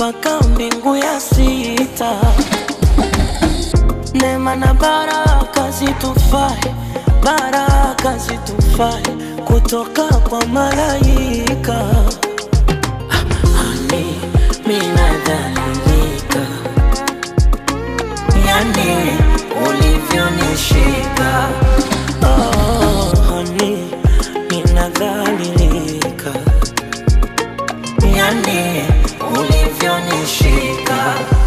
mpaka mbingu ya sita. Neema na baraka zitufae, baraka zitufae kutoka kwa malaika. Ani minadhalilika, yani ulivyonishika. Oh, hani minadhalilika, yani ulivyonishika.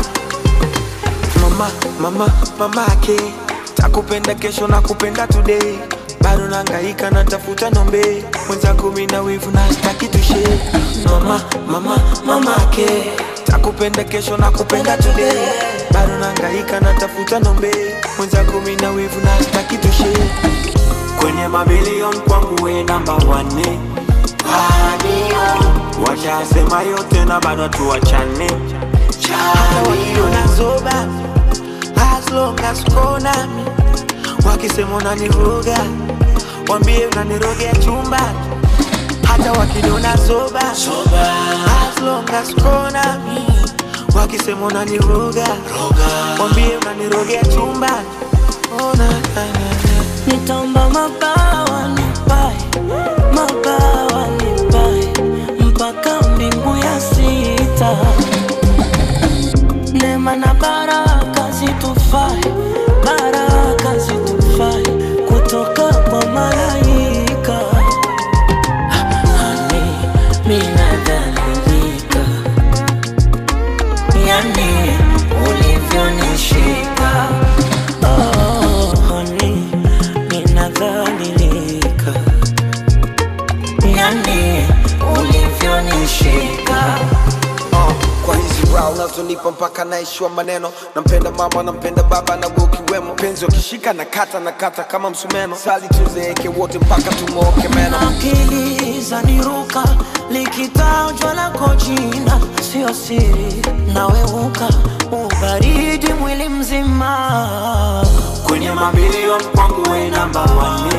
mama mama mamake takupenda kesho na kupenda today bado nangaika natafuta nombe mwenzako mina wivu na staki tushe mama mama mamake takupenda kesho na kupenda today bado nangaika natafuta nombe mwenzako mina wivu na staki tushe kwenye mabilion kwangu we namba wane washasema yote na bado tuwachane hata wakiona zoba as long as uko nami wakisema unaniroga wambie unanirogea chumba hata wakiniona zoba as long as uko nami wakisema unaniroga wambie unanirogea chumba oh, na, na, na, na. Nitaomba mabawa nipae, mabawa nipae mpaka mbingu ya sita. Neema na baraka zitufae, baraka zitufae kutoka kwa malaika. Hani minadhalilika, yani ulivyonishika. Oh, honey, ninadhalilika, yani ulivyonishika. uh, kwa hizi raha unazonipa mpaka naishiwa maneno nampenda mama nampenda baba na wewe ukiwemo penzi wakishika na kata na kata kama msumeno sali tuzeeke wote mpaka tumooke meno akili zaniruka likitajwa lako jina sio siri naweuka ubaridi mwili mzima kwenye mabilion kwangu we namba wane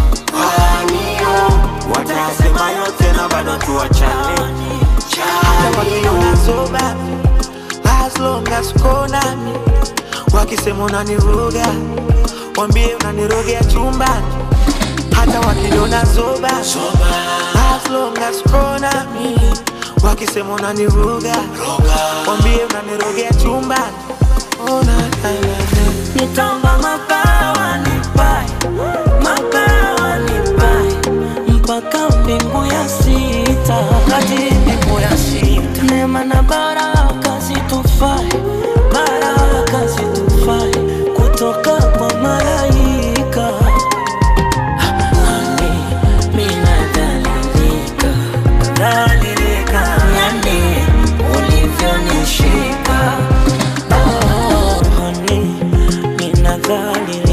watasema yote na bado tuwachane hata wakiona zoba as long as uko nami wakisema unaniroga wambie unanirogea chumbani hata wakiniona zoba as long as uko nami wakisema unaniroga wambie unanirogea chumbani oh, na, na, na, na. nitaomba mabawa nipae mabawa nipae mpaka mbingu ya sita kati mbingu ya sita neema na baraka zitufae baraka zitufae kutoka kwa malaika Ani minadhalilika dhalilika yani ulivyonishika oh, honey, ninadhalilika